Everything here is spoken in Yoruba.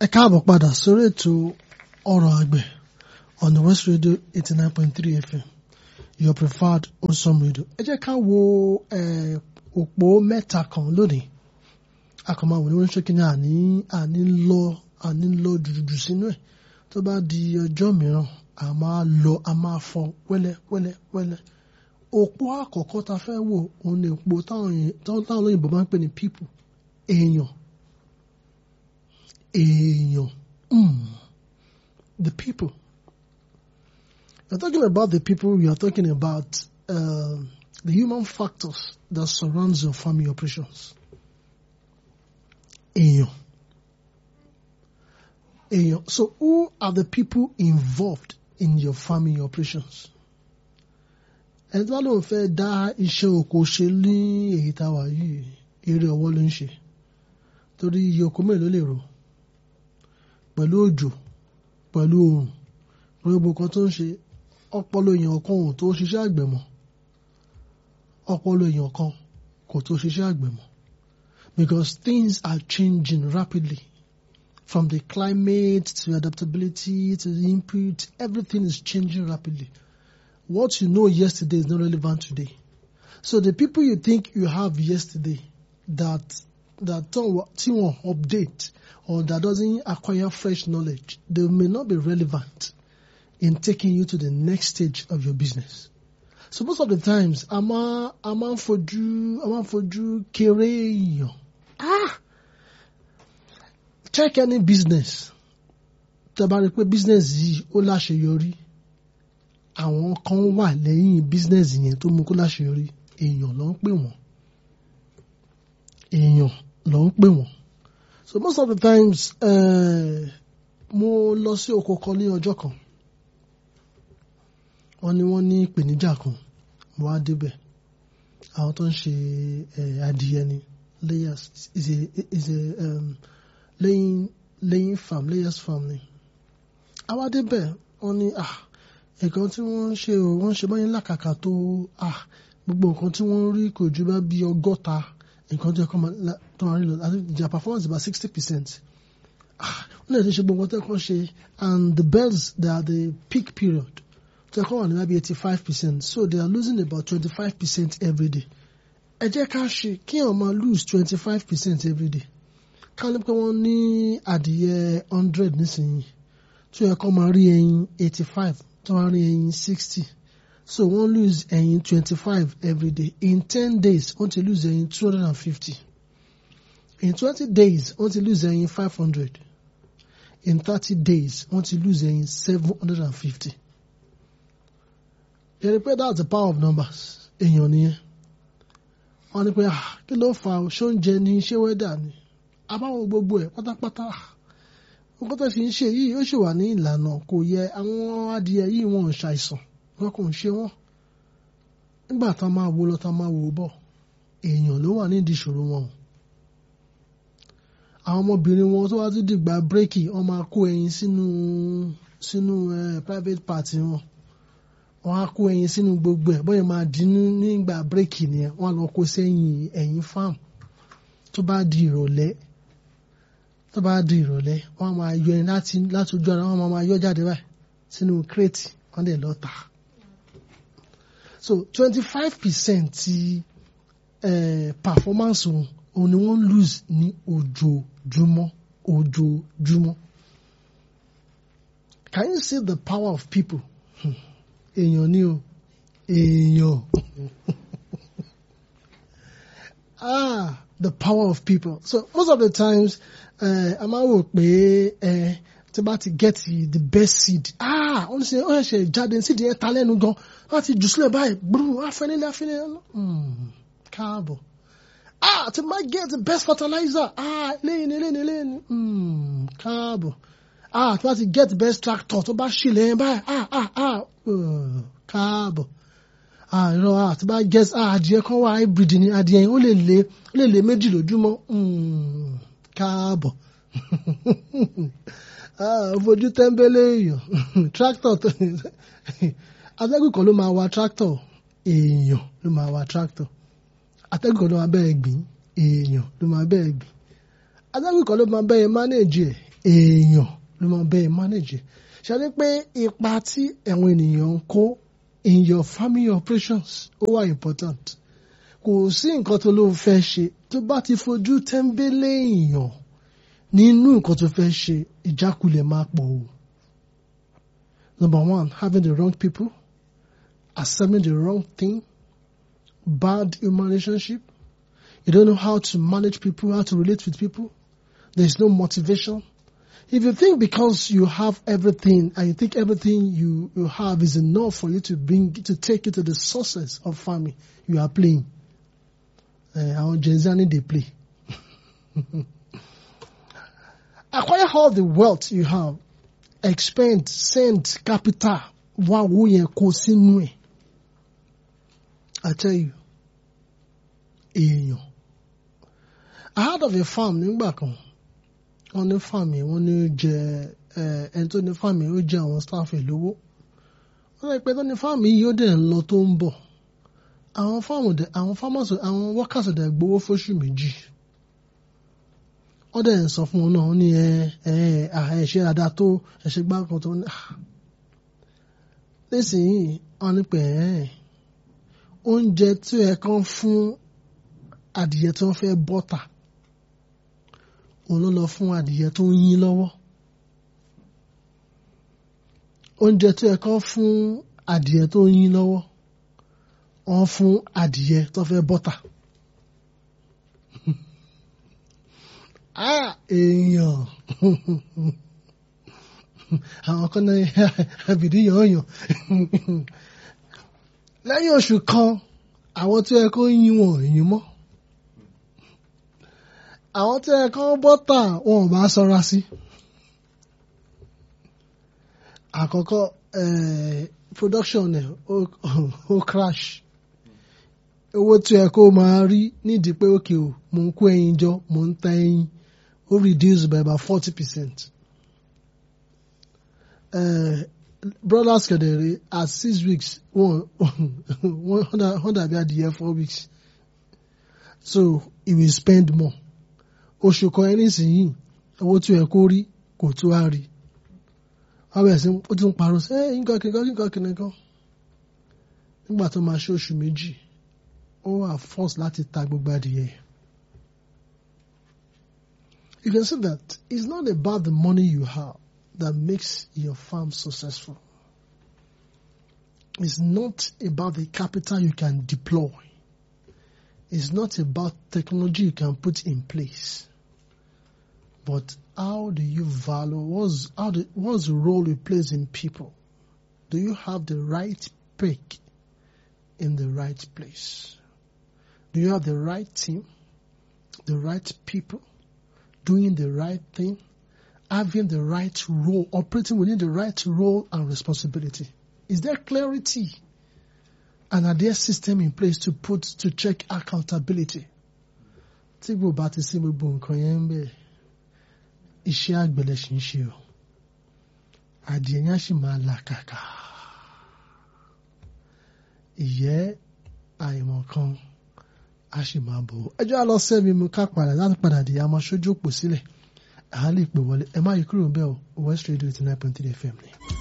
ẹ káàbọ̀ padà sórí ètò ọ̀rọ̀ àgbẹ̀ on the West Radio eighty nine point three FM your preferred wholesome radio. ẹ jẹ́ ká wo òpó mẹ́ta kan lónìí akọ̀mọ̀ àwọn oníwọ̀n ṣókí ní àní àní lọ àní lọ jùjùjù sínú ẹ̀ tó bá di ọjọ́ mìíràn a máa lọ a máa fọ wẹ́lẹ́ wẹ́lẹ́ wẹ́lẹ́ òpó àkọ́kọ́ ta fẹ́ wò òun ni òpó táwọn olóyìnbó máa ń pè ní people èèyàn èèyàn mm, the people you're talking about the people you're talking about uh, the human factors that surrounds your family operations èèyàn èèyàn so who are the people involved in your family operations ẹni tí wọ́n lóun fẹ́ dá iṣẹ́ oko ṣe ní èyí tá a wà yìí eré ọwọ́ ló ń ṣe torí iye oko mélòó lè rò pẹ̀lú òjò pẹ̀lú oòrùn gbogbo kan tó ń ṣe ọpọlọ èèyàn kan ò tó ṣiṣẹ́ àgbẹ̀ mọ́ ọpọlọ èèyàn kan kò tó ṣiṣẹ́ àgbẹ̀ mọ́ because things are changing rapidly from the climate to adaptability to the input everything is changing rapidly what you know yesterday is not relevant today so the people you think you have yesterday that that tí wọ́n update or that doesn't acquire fresh knowledge, they may not be relevant in taking you to the next stage of your business. So most of the times, a máa a máa ń fojú a máa ń fojú kéré èèyàn. Ah! Check any business. Tẹ́ bá rí pé business yìí ó láṣeyọrí. Àwọn kan wà lẹ́yìn business yẹn tó mú kó láṣeyọrí. Èèyàn ló ń pè wọ́n. Èèyàn ló ń pè wọ́n. So most of the times, uh, mo lọ sí oko kan ní ọjọ́ kan. Wọ́n ní wọ́n ní ìpèníjà kan. Mo wá débẹ̀. Àwọn tó ń ṣe adìyẹ ni layers is a is a um, laying laying farm layers farm ni. Àwa débẹ̀ wọ́n ní ah nǹkan tí wọ́n ń ṣe o wọ́n ṣe báyìí làkàkà tó ah gbogbo nǹkan tí wọ́n rí kò ju bá bí ọgọ́ta nǹkan tó yẹ kọ́ tó máa rí lọ àti their performance is about sixty percent wọ́n lè ti ṣe gbogbo tó yẹ kọ́ ṣe and the bells they are the peak period tó yẹ kọ́ wà ní maybe eighty five percent so they are losing about twenty five percent every day ẹ jẹ́ ká ṣe kí wọ́n máa lose twenty five percent every day ká ní pé wọ́n ní adìyẹ hundred nísìnyí tó yẹ kọ́ máa rí ẹyin eighty five tó máa rí ẹyin sixty. So wọ́n lose ẹyin twenty-five every day. In ten days, wọ́n ti lose ẹyin two hundred and fifty. In twenty days, wọ́n ti lose ẹyin five hundred. In thirty days, wọ́n ti lose ẹyin seven hundred and fifty. Yẹ́nì pé that's the power of numbers. Èèyàn nìyẹn. Wọ́n ní pé kí ló fà ó ṣó ń jẹ ní ṣé wẹ́dà ni. Àbáwo gbogbo ẹ̀ pátápátá. Nǹkan tó ṣe ń ṣe yìí ó ṣì wà ní ìlànà kò yẹ àwọn adìyẹ yìí wọn ò ṣàìsàn wọn kò ń ṣe wọn nígbà tá máa wo lọ tá máa wò bọ̀ èèyàn ló wà nídìí ìṣòro wọn àwọn ọmọbìnrin wọn tó wá tún dìgbà bírèkì wọn máa kó ẹyin sínú sínú private party wọn wọn á kó ẹyin sínú gbogbo ẹ bóyá máa dínú nígbà bírèkì nìyẹn wọn á lọ kó sẹ́yìn ẹyin farm tó bá di ìrọ̀lẹ́ tó bá di ìrọ̀lẹ́ wọn máa yọ ẹyin láti láti ojú ara wọn máa yọ jáde báyìí sínú kírètì wọn dẹ̀ lọ tà á so twenty five percent ti uh, performance wọn òun ni wọ́n lose ní ojoojúmọ́ ojoojúmọ́ can you see the power of people èèyàn ni o èèyàn ah the power of people so most of the times a máa wò pé tí bá ti get the best seed ah ó ń ṣe ó ṣe jáde seed yẹn ta lẹ́nu gan láti jù sílẹ̀ báyìí gbúrú afẹ́nilẹ́ afẹ́nilẹ́ káàbọ̀ ah tí máa get the best fertilizer ah lẹ́yìn lẹ́yìn lẹ́yìn káàbọ̀ ah tí wọ́n ti get the best tractor tó bá ṣì lẹ́yìn báyìí ah ah ah káàbọ̀ ah irọ́ ah tí bá get ah adìẹ kan wà hybrid ni adìẹ yẹn ó lè lé ó lè lé méjì lójúmọ́ káàbọ̀ fojú tẹ́ḿbẹ́lẹ́ èèyàn tractor tó atẹ́gùn kan ló máa wa tractor èèyàn ló máa wa tractor atẹ́gùn kan ló máa bẹ́ẹ̀ gbìn èèyàn ló máa bẹ́ẹ̀ gbìn atẹ́gùn kan ló máa bẹ́ẹ̀ manage ẹ̀ èèyàn ló máa bẹ́ẹ̀ manage ṣáde pé ipa tí àwọn ènìyàn ń kó in your family operations ó wà important kò sí nǹkan tó ló fẹ́ ṣe tó bá ti fojú tẹ́ńbẹ́lẹ́ èèyàn nínú nǹkan tó fẹ́ ṣe ìjákulẹ̀ máa pọ̀ o. Number one, having the wrong people, accepting the wrong thing, bad human relationship. You don't know how to manage people, how to relate with people. There's no motivation. If you think because you have everything and you think everything you, you have is enough for you to bring to take you to the sources of family, you are playing. Uh, our Jenzani they play. Acquire all the wealth you have. Expend, send capital. Wá owó yẹn kó sínú ẹ̀. I tell you, èèyàn. I heard of a farm nígbà kan. Wọ́n ní farm yẹn, wọ́n ní ó jẹ ẹni tó ní farm yẹn ó jẹ àwọn staff ẹ̀ lówó. Wọ́n lè pe tó ní farm yìí yóò dẹ̀ ń lọ tó ń bọ̀. Àwọn farm dẹ̀ àwọn farmers àwọn workers dẹ̀ gbowó fóṣù méjì wọ́n dẹ̀ ń sọ fún wọn náà wọ́n ní ẹ ẹ ẹ ṣe dáadáa tó ẹ ṣe gbá kan tó ní. nísìnyí wọ́n ní pé ẹ oúnjẹ tí ẹ kàn fún adìyẹ tí wọ́n fẹ́ bọ́tà òun ló lọ fún adìyẹ tó ń yín lọ́wọ́ oúnjẹ tí ẹ kàn fún adìyẹ tó ń yín lọ́wọ́ wọ́n fún adìyẹ tó fẹ́ bọ́tà. Ah, èèyàn àwọn kan náà àbìdí yànyàn lẹ́yìn oṣù kan àwọn tí ẹ kó yín wọn yín mọ́ àwọn tí ẹ kó bọ́tà wọn ò bá sọ́ra sí àkọ́kọ́ production ẹ̀ ó crash owó tí ẹ kó máa rí nídìí pé òkè o mò ń kó ẹyin jọ mò ń ta ẹyin ó reduce by about forty percent. brothers kẹ̀dẹ̀rẹ̀ at six weeks wọ́n wọ́n dàbí adìyẹ four weeks so he will spend more oṣù kan ẹni sìn owó tí ẹ kó rí kò tó a rí wọ́n bẹ̀rẹ̀ sí ó tún parọ́ sí ẹ́ nǹkan kìnìkan nǹkan kìnìkan nígbà tó máa ṣe oṣù méjì ó wà force láti ta gbogbo adìyẹ. You can see that it's not about the money you have that makes your farm successful. It's not about the capital you can deploy. It's not about technology you can put in place. But how do you value, what's, how do, what's the role you play in people? Do you have the right pick in the right place? Do you have the right team, the right people, doing the right thing, having the right role, operating within the right role and responsibility? Is there clarity? And are there system in place to put to check accountability? Tí gbogbo bá ti sí gbogbo nǹkan yẹn ń bẹ̀, iṣẹ́ àgbẹ̀lẹ̀ ṣì ń ṣe o. Adìẹ yẹn á sì máa là kàkà. Ìyẹ́ àìmọ̀ kan a sì máa bò ó. ẹjọ́ á lọ sẹ́mi mu ká padà láti padà dé a máa ṣojú òpó sílẹ̀ à á lè pè wọlé ẹ má yí kúrò ń bẹ́ẹ̀ o West Radio eighty nine point three FM ni.